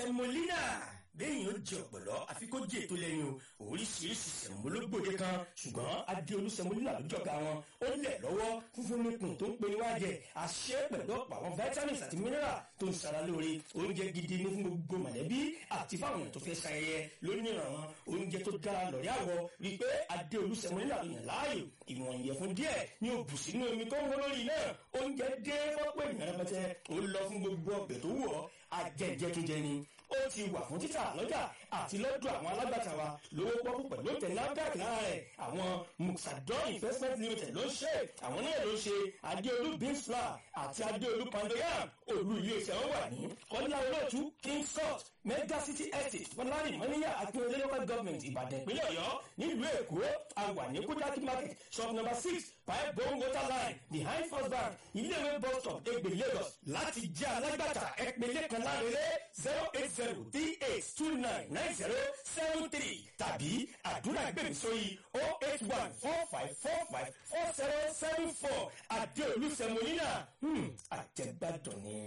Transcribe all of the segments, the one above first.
sẹmolina bẹ́ẹ̀yìn ó jẹ ọ̀pọ̀lọ́ àfi kó jẹ ètò lẹ́yìn o oríṣiríṣi sẹ̀mó ló gbòde kan ṣùgbọ́n adéolú sẹmolina ló jọ̀gá wọn ó lẹ̀ lọ́wọ́ fúnfún nípùn tó ń pe níwájẹ àṣẹ pẹ̀lú ọ̀pọ̀ àwọn vitamins àti mineral tó ń sara lóore oúnjẹ gidi ní fún gbogbo mọ̀lẹ́bí àti fáwọn èèyàn tó fẹ́ ṣayẹyẹ lónìí àwọn oúnjẹ tó dára lọ́rẹ́ àwọ̀ rí i pé adéolú sẹmolina ló yàn láàyò ìwọ̀n ìyẹ̀fun díẹ̀ ní o bù sínú omi tó ń wọ́n lórí náà oúnjẹ dé fọ́pọ̀ ènìyàn rẹpẹtẹ ó lọ fún gbogbo ọbẹ̀ tó wù ọ́ ajẹ́jẹ́túnjẹ ni ó ti wà fún títà lọ́jà àti lọ́dọ̀ àwọn alágbàtà wa lówó pọ́kú pẹ̀lú tẹ̀lé NAFDAC lára rẹ̀ àwọn muxadon investment limited ló ń ṣe àwọn náà ló ń ṣe adéolú beans flour àti adéolú pandoyam olú iléeṣẹ́ wọn wà ní kọ́lá olóòtú king court mega city estate fọlárin mọ́níyà akínyẹlé local government ìbàdàn ìpínlẹ̀ ọ̀yọ́ nílùú èkó àwà ní kújákí market shop number six five bone water line behind first bank iléèwé bus stop egbe lagos láti jẹ́ alágbàtà ẹ̀pẹ̀lẹ̀ kan lárẹ́rẹ́ zero eight zero three eight two nine nine zero seven three tàbí àdúrà gbèmí sórí oh eight one four five four five four zero seven four àdéolú sẹmolina àjẹgbàdàn ni.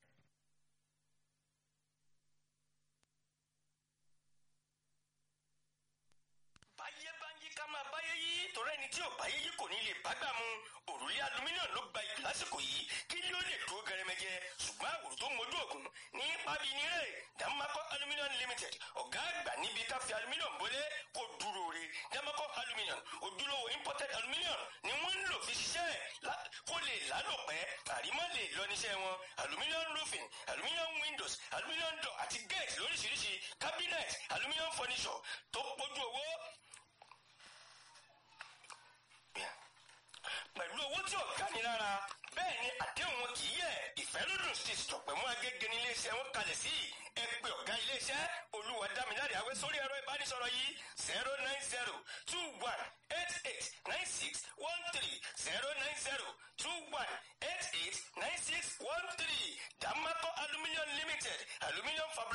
báyé bá ń yí ká máa báyé yí torí ẹni tí ò báyé yí kò ní lè bágbà mu òrùlé alumíníọ̀n ló gba ìlú lásìkò yìí kí ló lè dúró gẹrẹmẹjẹ ṣùgbọ́n àwòrán tó mojú ògùn ní pábí ní rẹ̀ Damako aluminium limited ọ̀gá àgbà níbi ká fi aluminium bólé kó dúró re Damako aluminium ojúlówó imported aluminium ni wọ́n ń lò fi ṣiṣẹ́ kó lè lálòpẹ́ àrímọ́ lè lọ níṣẹ́ wọn aluminium roofing aluminium windows aluminium door àti gate lóríṣiríṣi cabinet aluminium furniture tó pójú owó pẹ̀lú owó tí ò ga ni lára bẹ́ẹ̀ ni àdéhùn wọn kì í yẹ ìfẹ́lódùn sí ìtọ̀pẹ̀ mú agége ní iléeṣẹ́ wọn kalẹ̀ sí ẹ pé ọ̀gá iléeṣẹ́ olúwa dámiláre àwẹ sórí ẹ̀rọ ìbánisọ̀rọ̀ yìí zero nine zero two one eight eight nine six one three zero nine zero two one eight eight nine six one three Damako aluminium limited aluminium fabric.